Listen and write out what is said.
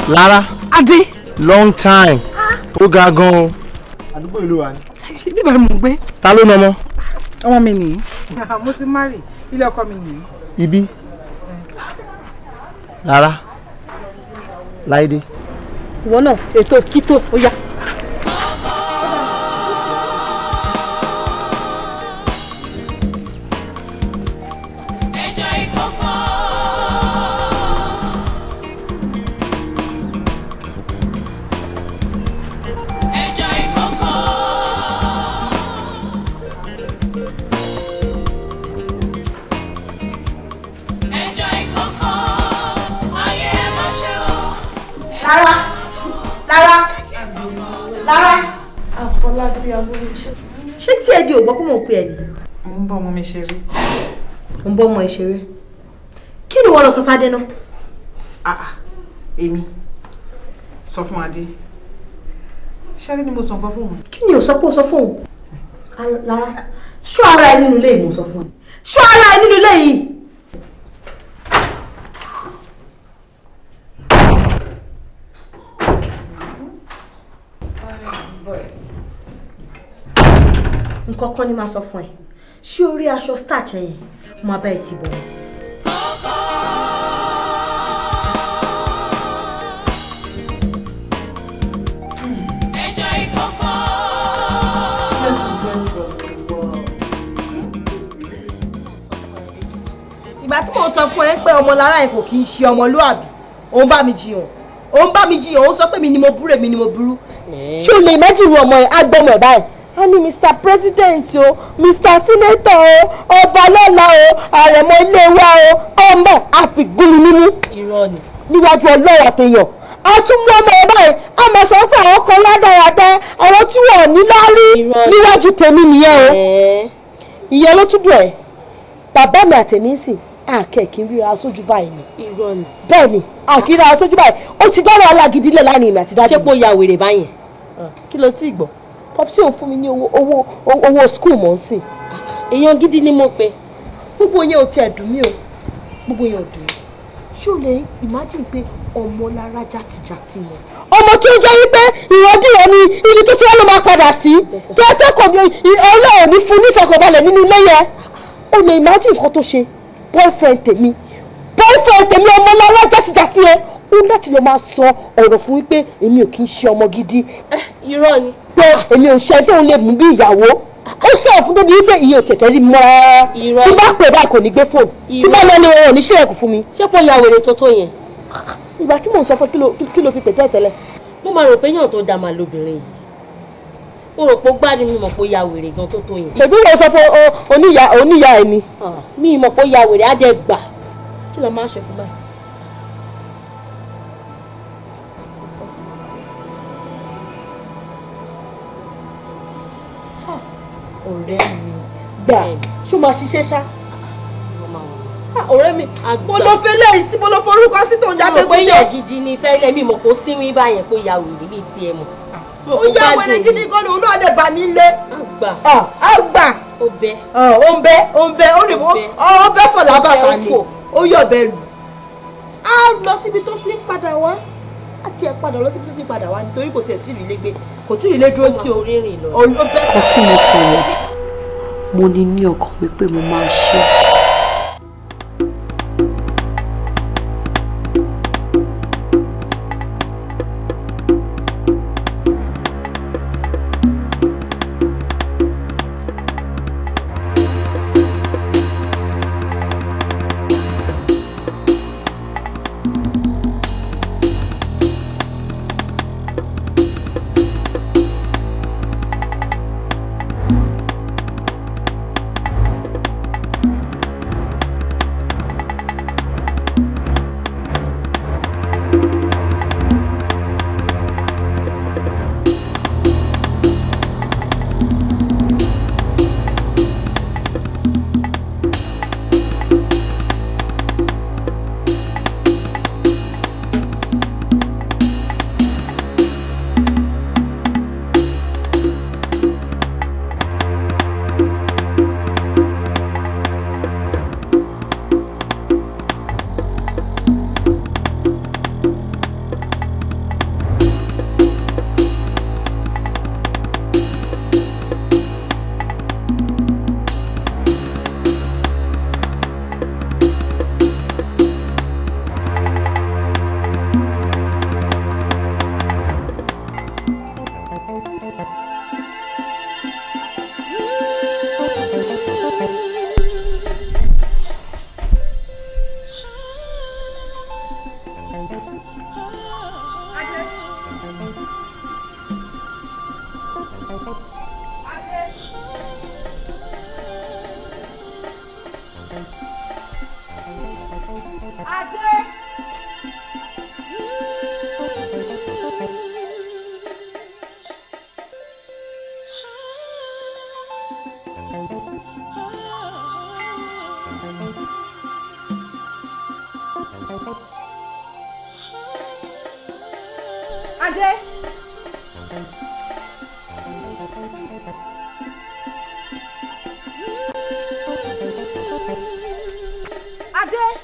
Lára Adé. long time ó ga gan o. àdúgbò ìlú wa ni. Bíbẹ̀ mò ń gbé. ta ló nọmọ. Ọmọ mi nìyí. Mo ti marry. Ilé ọkọ mi nìyí. ibi. Lára Láìdé. Ìwọ náà ètò kító ó yá. Lára Lára Lára. Àfọlábí Abúlé-iṣẹ́. Ṣé tí ẹ di ògbọ́ kó mọ̀ pé ẹ ní? Mo ń bá ọmọ mi ṣeré. Mo ń bọ́ ọmọ ìṣeré. Kí ni wọ́n lọ sọ fádé náà? Èmi. Sọ fún Adé. Ṣáré ni mo sọ nǹkan fún òun. Kí ni ò sọ pé ó sọ fóun? Lára ṣọ́ ara ẹ nínú ilé yìí mo sọ fún ẹ. Ṣọ́ ara ẹ nínú ilé yìí. nǹkan kan ni máa sọ fún ẹ ṣé orí aṣọ starch yẹn mo abẹ́ ẹ ti bọ̀ wọ́n. ìgbà tí mò ń sọ fún ẹ pé ọmọ lára ẹ kò kì í ṣe ọmọlúàbí òun bá mi jiyàn òun bá mi jiyàn òun sọ pé mi ni mo burú èmi ni mo burú. ṣé o lè imagine ọmọ ẹ á gbọmọ ẹ báyìí a ní mr president o mr senator o ọba lọ́la o àrẹ̀mọ ilé wa o ọmọ àfìgúnmi mímú Irọ́ ni. níwájú ọlọ́wọ́ àtẹ̀yàn a tún mú ọmọ ẹ báyìí a máa sọ pé àwọn kan ládàradà àwọn tí wọn ò ní láárí níwájú tèmi nìyẹn o ìyẹn ló tún dùn ẹ bàbá mi àtẹ̀mí ń sìn àkẹ́kì ń ríra sójú báyìí ni Irọ́ ni. bẹ́ẹ̀ ni àkíra sójú báyìí ó ti dá wàhálà gidi lẹ̀ láàrin èmi àti dájú. Ṣé kò ya wèrè báyẹn? kí ló tí ì gbọ́ popsi òun fún mi ní owó owó owó skul mọ̀ ń sìn. Èèyàn gidi ni mo pe. gbogbo yẹn ò tiẹ̀ dùn mí o gbogbo yẹn ò dùn mí ṣé o lè imagine pé ọmọ lára jàtìjàtì yẹn. ọmọ tí ó jẹ́ wípé ìrandíran ni ibi tó tí wọ́n ló máa padà sí tó ẹ pé kò ní ọlọ́run ní fún nífẹ̀kọ̀balẹ̀ nínú ilé yẹn o lè imagine nǹkan tó ṣe boyfriend tèmi boyfriend tèmi ọmọ lára jàtìjàtì yẹn ó láti lọ máa sọ ọ̀rọ̀ fún wípé èmi ò kí ń ṣe ọmọ gidi Irọ́ ni. pé èmi ò ṣe tóun lè mú bí ìyàwó ó sọ fún débi wípé ìyẹn ò tẹ̀tẹ̀ rí mọ́ rárá Irọ́. tí bá pè báyìí kò ní gbé fóònù tí bá lọ ní wọn ò ní ṣílẹ̀kùn fún mi. Ṣé kò ya wèrè tó tó yẹn? ìgbà tí mò ń sọ fún kí ló- kí ló fi pè tẹ́tẹ́lẹ̀. Mo máa rò pé yàn tó da màá lóbìnrin yìí. Mo rò pé ó gbádùn mi mọ̀ pé ó ya wèrè gan tó tó yẹn. ṣèbí wo sọ fún o- oníyà oníyà ẹ ni. Mi mọ̀ pé ó ya wèrè á dẹ̀ gbà. Kí ló máa ń ṣe fún báyìí? ọ̀rẹ́ mi gbà ṣó máa ṣiṣẹ́ ṣá. Ah, ọ̀rẹ́ mi mo lọ fẹ́ lẹ́yìn sí mo lọ forúkọ sí tó ń Mo jáde rò pé yàn gidi ni tẹ́lẹ̀ mi mọ̀ pé ó sínwín báyẹn pé ó ya wèrè bíi tiẹ̀ mọ̀. ó yá wẹrẹ gidi gan ni òun náà lè bà mí lé. Àgbà. á gbà. Ó bẹ́. ó ń bẹ ó ń bẹ ó rè mọ́ ọ bẹ́ fọ̀lá bàtà ni fò. ó yọ̀ bẹ́ẹ̀ lù. á lọ síbi tó ti ń padà wá á tiẹ̀ padà lọ síbi tó ti ń padà wá nítorí kò tiẹ̀ tí ì rí ilé gbé kò tí ì rí ilé dúró sí o. ó bẹ́ kan tí mo sọ̀rọ̀ mo ní ní ọkàn wípé mo máa ṣe é. Adé. Adé.